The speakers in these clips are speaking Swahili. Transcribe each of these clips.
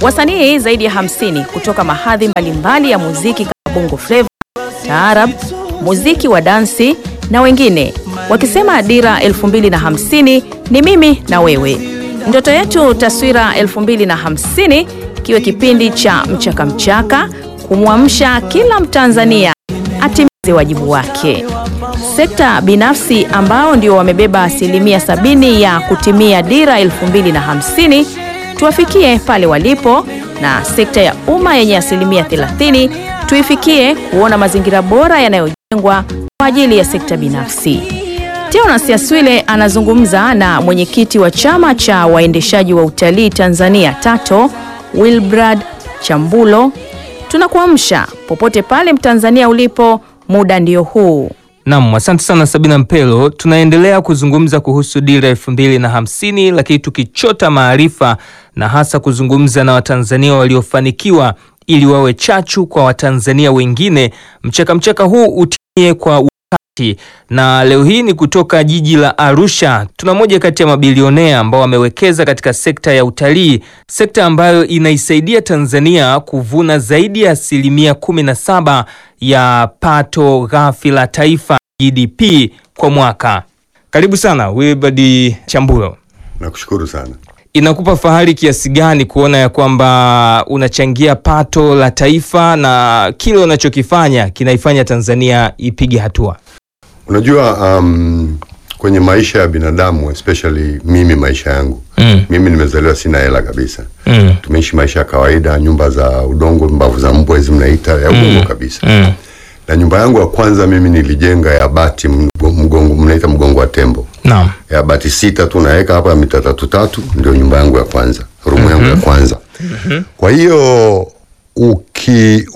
Wasanii zaidi ya 50 kutoka mahadhi mbalimbali ya muziki kama bongo flava, taarab, muziki wa dansi na wengine wakisema dira 2050 ni mimi na wewe. Ndoto yetu taswira 2050 kiwe kipindi cha mchaka mchaka, kumwamsha kila Mtanzania atimize wajibu wake. Sekta binafsi ambao ndio wamebeba asilimia sabini ya kutimia dira 2050 tuwafikie pale walipo, na sekta ya umma yenye asilimia 30 tuifikie kuona mazingira bora yanayojengwa kwa ajili ya sekta binafsi. Teonas Yaswile anazungumza na mwenyekiti wa chama cha waendeshaji wa utalii Tanzania TATO, Wilbrad Chambulo. Tunakuamsha popote pale Mtanzania ulipo, muda ndio huu. Naam, asante sana Sabina Mpelo. Tunaendelea kuzungumza kuhusu dira elfu mbili na hamsini, lakini tukichota maarifa na hasa kuzungumza na Watanzania waliofanikiwa ili wawe chachu kwa Watanzania wengine. Mchaka mchaka huu utimie kwa wakati, na leo hii ni kutoka jiji la Arusha. Tuna moja kati ya mabilionea ambao wamewekeza katika sekta ya utalii, sekta ambayo inaisaidia Tanzania kuvuna zaidi ya asilimia kumi na saba ya pato ghafi la taifa GDP kwa mwaka. Karibu sana Wilbard Chambulo. Nakushukuru sana. Inakupa fahari kiasi gani kuona ya kwamba unachangia pato la taifa na kile unachokifanya kinaifanya Tanzania ipige hatua? Unajua, um, kwenye maisha ya binadamu especially mimi maisha yangu Mm. mimi nimezaliwa sina hela kabisa Mm. tumeishi maisha ya kawaida nyumba za udongo mbavu za mbwa hizi mnaita ya udongo kabisa Mm. na nyumba yangu ya kwanza mimi nilijenga ya bati mgo- mgongo mnaita mgongo wa tembo Naam. ya bati sita tu naweka hapa mita tatu tatu ndio nyumba yangu ya kwanza rumu yangu ya kwanza kwa hiyo uki,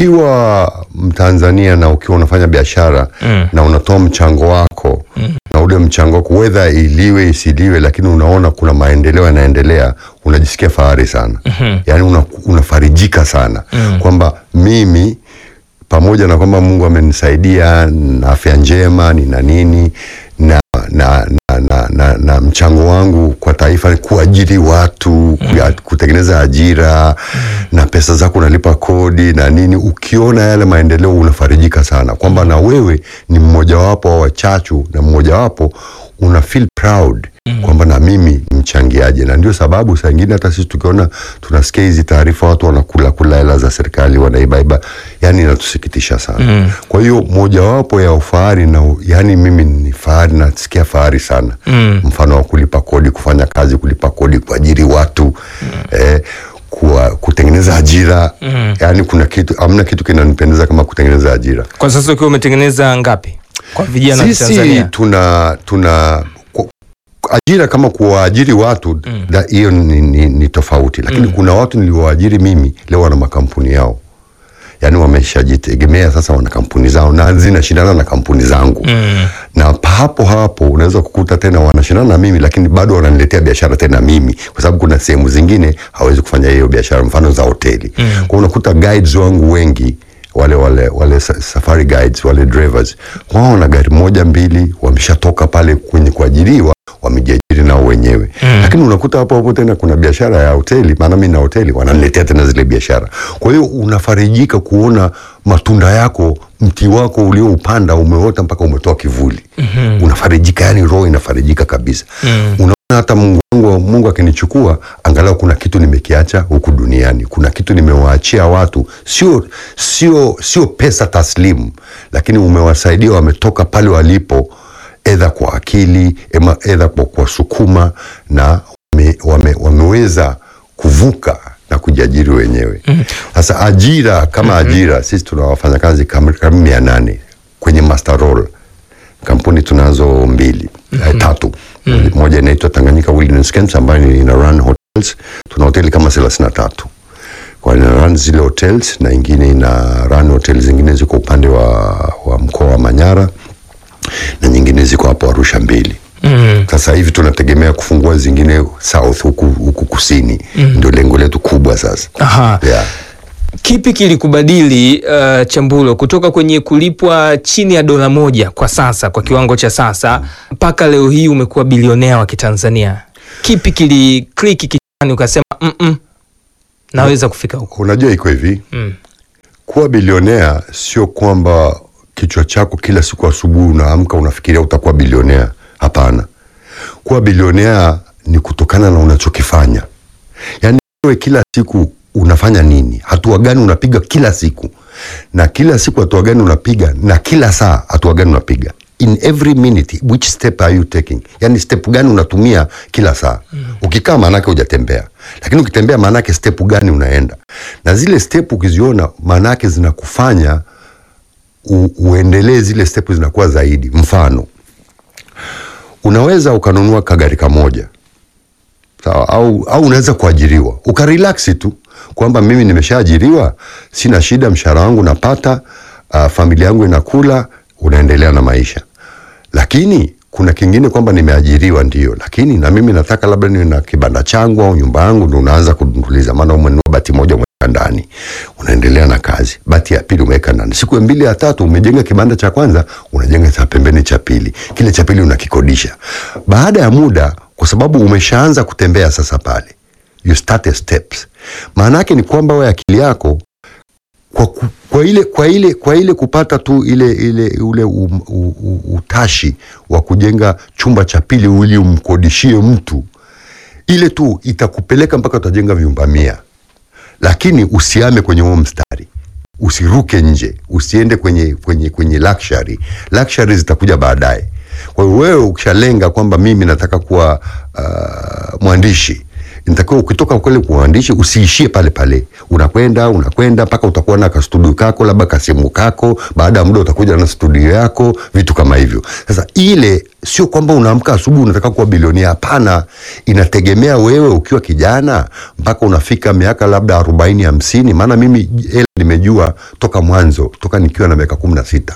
ukiwa mtanzania na ukiwa unafanya biashara Mm. na unatoa mchango wako na ule mchango wako wedha iliwe isiliwe lakini unaona kuna maendeleo yanaendelea unajisikia fahari sana yaani una, unafarijika sana kwamba mimi pamoja na kwamba Mungu amenisaidia na afya njema nina nini na na, na, na, na, na mchango wangu kwa taifa ni kuajiri watu kuya- kutengeneza ajira na pesa zako unalipa kodi na nini. Ukiona yale maendeleo unafarijika sana kwamba na wewe ni mmojawapo wa wachachu na mmojawapo una feel proud kwamba na mimi ni mchangiaji, na ndio sababu saa ingine hata sisi tukiona tunasikia hizi taarifa watu wanakula kula hela za serikali wanaibaiba, yani inatusikitisha sana. Kwa hiyo mojawapo ya ufahari na yani mimi ni fahari, nasikia fahari sana mfano wa kulipa kodi, kufanya kazi, kulipa kodi, kuajiri watu eh, kuwa, kutengeneza ajira yani kuna kitu amna kitu kinanipendeza kama kutengeneza ajira. Kwa sasa ukiwa umetengeneza ngapi kwa vijana wa Sisi Tanzania? tuna tuna ku- ajira kama kuwaajiri watu da- hiyo ni, ni, ni tofauti, lakini kuna watu niliowaajiri mimi leo wana makampuni yao, yaani wameshajitegemea sasa, wana kampuni zao na zinashindana na kampuni zangu na hapo hapo unaweza kukuta tena wanashindana na mimi, lakini bado wananiletea biashara tena mimi, kwa sababu kuna sehemu zingine hawezi kufanya hiyo biashara, mfano za hoteli mm. kwa unakuta guides wangu wengi wale wale wale sa- safari guides wale drivers wao na gari moja mbili wameshatoka pale kwenye kuajiriwa wamejiajiri nao wenyewe mm. lakini unakuta hapo hapo tena kuna biashara ya hoteli maana mimi na hoteli wananiletea tena zile biashara kwa hiyo unafarijika kuona matunda yako mti wako ulioupanda umeota mpaka umetoa kivuli mm-hmm. unafarijika yani roho inafarijika kabisa mm. unaona hata mungu wangu mungu akinichukua angalau kuna kitu nimekiacha huku duniani kuna kitu nimewaachia watu sio sio sio pesa taslimu lakini umewasaidia wametoka pale walipo edha kwa akili ema edha kwa kuwasukuma na wame, wame, wameweza kuvuka na kujiajiri wenyewe sasa ajira kama ajira sisi tuna wafanyakazi kama kama mia nane kwenye master roll kampuni tunazo mbili eh, tatu moja inaitwa Tanganyika Wilderness Camps ambayo ni ina run hotels tuna hoteli kama thelathini na tatu kwa ina run zile hotels na ingine ina run hoteli zingine ziko upande wa, wa mkoa wa Manyara na nyingine ziko hapo Arusha mbili Mm. sasa hivi tunategemea kufungua zingine south huku, huku kusini ndio lengo letu kubwa sasa Aha. yeah. Kipi kilikubadili uh, Chambulo kutoka kwenye kulipwa chini ya dola moja kwa sasa kwa kiwango cha sasa mpaka leo hii umekuwa bilionea wa Kitanzania? Kipi kili kliki kichwani ukasema mm -mm, naweza kufika huko unajua iko hivi mm. kuwa bilionea sio kwamba kichwa chako kila siku asubuhi unaamka unafikiria utakuwa bilionea hapana kuwa bilionea ni kutokana na unachokifanya yaani wewe kila siku unafanya nini hatua gani unapiga kila siku na kila siku hatua gani unapiga na kila saa hatua gani unapiga in every minute which step are you taking yani step gani unatumia kila saa mm. ukikaa maanake hujatembea lakini ukitembea maanake step gani unaenda na zile step ukiziona maanake zinakufanya u, uendelee zile step zinakuwa zaidi mfano unaweza ukanunua kagari kamoja sawa au, au unaweza kuajiriwa ukarelaksi tu kwamba mimi nimeshaajiriwa sina shida mshahara wangu napata uh, familia yangu inakula unaendelea na maisha lakini kuna kingine kwamba nimeajiriwa ndio lakini na mimi nataka labda niwe na kibanda changu au nyumba yangu ndo unaanza kudunduliza maana umenunua bati moja umeweka ndani unaendelea na kazi bati ya pili umeweka ndani siku ya mbili ya tatu umejenga kibanda cha kwanza unajenga cha pembeni cha pili kile cha pili unakikodisha baada ya muda kwa sababu umeshaanza kutembea sasa pale you start a steps maana yake ni kwamba wewe akili yako kwa, ku- kwa ile kwa ile kwa ile kupata tu ile ile ule um, u, u, utashi wa kujenga chumba cha pili ili umkodishie mtu ile tu itakupeleka mpaka utajenga vyumba mia lakini usiame kwenye huo mstari usiruke nje usiende kwenye kwenye kwenye luxury luxury zitakuja baadaye kwa hiyo wewe ukishalenga kwamba mimi nataka kuwa uh, mwandishi nitakiwa ukitoka kule kwa uandishi usiishie pale pale unakwenda unakwenda mpaka utakuwa na kastudio kako labda kasimu kako baada ya muda utakuja na studio yako vitu kama hivyo sasa ile sio kwamba unaamka asubuhi unataka kuwa bilionia hapana inategemea wewe ukiwa kijana mpaka unafika miaka labda arobaini hamsini maana mimi hela nimejua toka mwanzo toka nikiwa na miaka kumi na sita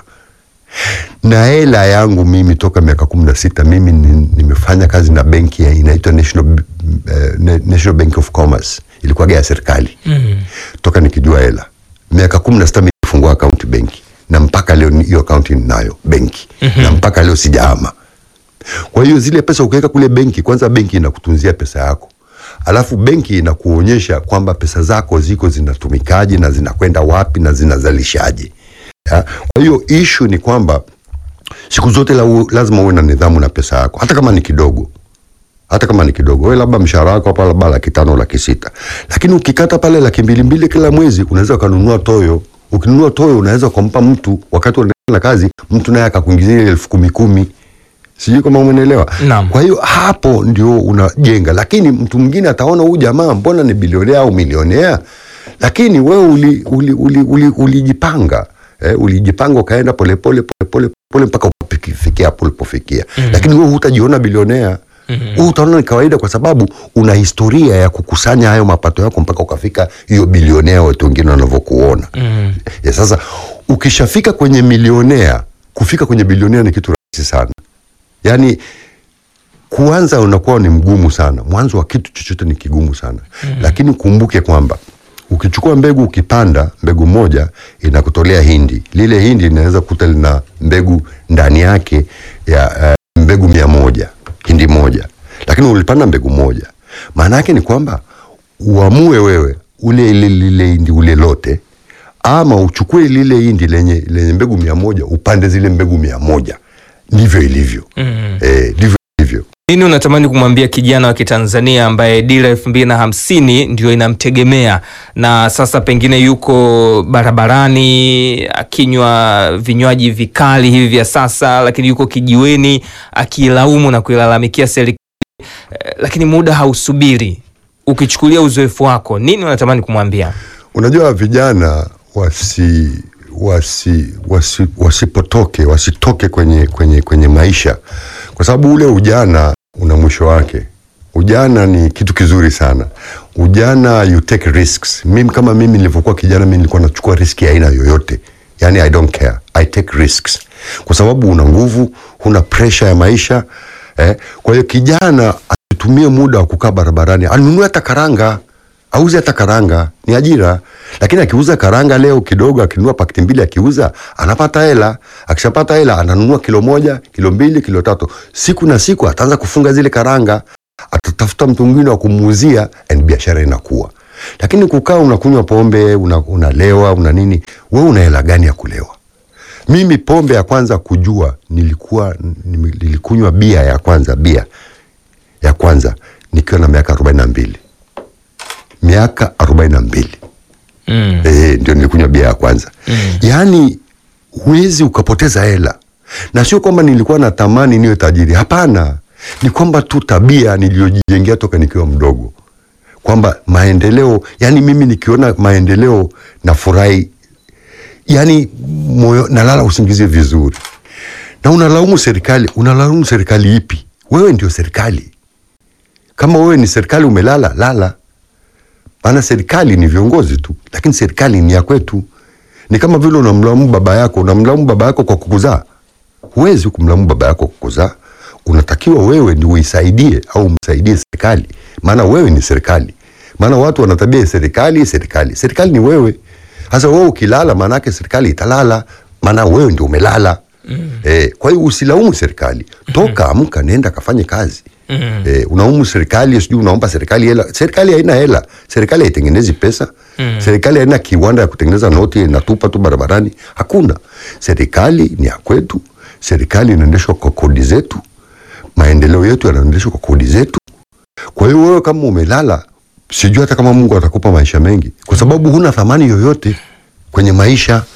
na hela yangu mimi toka miaka kumi na sita mimi ni- nimefanya kazi na benki ya inaitwa National, uh, National Bank of Commerce ilikuwaga ya serikali Mm. toka nikijua hela miaka kumi na sita mi nilifungua akaunti benki na mpaka leo ni- hiyo akaunti ninayo benki mm-hmm. na mpaka leo sijaama kwa hiyo zile pesa ukiweka kule benki kwanza benki inakutunzia pesa yako alafu benki inakuonyesha kwamba pesa zako ziko zinatumikaje na zinakwenda wapi na zinazalishaje ya? kwa hiyo ishu ni kwamba siku zote la, lazima uwe na nidhamu na pesa yako hata kama ni kidogo hata kama ni kidogo wewe labda mshahara wako hapa labda laki tano laki sita lakini ukikata pale laki mbili mbili kila mwezi unaweza ukanunua toyo ukinunua toyo unaweza ukampa mtu wakati unaendelea na kazi mtu naye akakuingizia ile elfu kumi kumi sijui kama umenielewa Naam. kwa hiyo hapo ndio unajenga lakini mtu mwingine ataona huyu jamaa mbona ni bilionea au milionea lakini wewe ulijipanga uli, uli, uli, ulijipanga eh, ulijipanga ukaenda polepole polepole pole mpaka ukafikia hapo ulipofikia mm-hmm. lakini wewe hutajiona bilionea mm-hmm. huu utaona ni kawaida kwa sababu una historia ya kukusanya hayo mapato yako mpaka ukafika hiyo bilionea watu wengine wanavyokuona Mm. ya sasa ukishafika kwenye milionea kufika kwenye bilionea ni kitu rahisi sana yaani kuanza unakuwa ni mgumu sana mwanzo wa kitu chochote ni kigumu sana mm-hmm. lakini kumbuke kwamba ukichukua mbegu ukipanda mbegu moja inakutolea hindi lile hindi linaweza kukuta lina mbegu ndani yake ya uh, mbegu mia moja hindi moja lakini ulipanda mbegu moja maana yake ni kwamba uamue wewe ule ile lile hindi ule lote ama uchukue lile hindi lenye, lenye mbegu mia moja upande zile mbegu mia moja ndivyo ilivyo Mm. eh, ndivyo ilivyo nini unatamani kumwambia kijana wa kitanzania ambaye dira elfu mbili na hamsini ndio inamtegemea na sasa pengine yuko barabarani akinywa vinywaji vikali hivi vya sasa lakini yuko kijiweni akiilaumu na kuilalamikia serikali eh, lakini muda hausubiri ukichukulia uzoefu wako nini unatamani kumwambia unajua vijana wasi wasi, wasi wasipotoke wasitoke kwenye, kwenye, kwenye maisha kwa sababu ule ujana una mwisho wake ujana ni kitu kizuri sana ujana you take risks mimi kama mimi nilivyokuwa kijana mimi nilikuwa nachukua riski ya aina yoyote yani i don't care i take risks kwa sababu una nguvu huna pressure ya maisha eh? kwa hiyo kijana asitumie muda wa kukaa barabarani anunue hata karanga auze hata karanga ni ajira lakini akiuza karanga leo kidogo akinunua pakiti mbili akiuza anapata hela akishapata hela ananunua kilo moja kilo mbili kilo tatu siku na siku ataanza kufunga zile karanga atatafuta mtu mwingine wa kumuuzia and biashara inakuwa lakini kukaa unakunywa pombe una, unalewa una nini, we una hela gani ya kulewa? Mimi pombe ya kwanza kujua nilikuwa nilikunywa bia ya kwanza bia ya kwanza nikiwa na miaka arobaini na mbili miaka arobaini na mbili Mm. Eh, ndio nilikunywa bia ya kwanza mm. Yaani huwezi ukapoteza hela, na sio kwamba nilikuwa na tamani niwe tajiri. Hapana, ni kwamba tu tabia niliyojijengea toka nikiwa mdogo, kwamba maendeleo, yani mimi nikiona maendeleo nafurahi, yani moyo nalala usingizi vizuri. Na unalaumu serikali, unalaumu serikali ipi? Wewe ndio serikali. Kama wewe ni serikali, umelala lala maana serikali ni viongozi tu, lakini serikali ni ya kwetu. Ni kama vile unamlaumu baba yako, unamlaumu baba yako kwa kukuzaa. Huwezi kumlaumu baba yako kwa kukuzaa, unatakiwa wewe ndio uisaidie au msaidie serikali, maana wewe ni serikali. Maana watu wana tabia ya serikali, serikali, serikali ni wewe. Sasa wewe ukilala, maana yake serikali italala, maana wewe ndio umelala. Mm. Eh, kwa hiyo usilaumu serikali, toka amka, nenda kafanye kazi. Mm. Eh, unaumu serikali sijui unaomba serikali hela. Serikali haina hela, serikali haitengenezi pesa. Mm. Serikali haina kiwanda ya kutengeneza noti inatupa tu barabarani, hakuna. Serikali ni ya kwetu, serikali inaendeshwa kwa kodi zetu, maendeleo yetu yanaendeshwa kwa kodi zetu. Kwa hiyo wewe kama umelala, sijui hata kama Mungu atakupa maisha mengi, kwa sababu huna thamani yoyote kwenye maisha.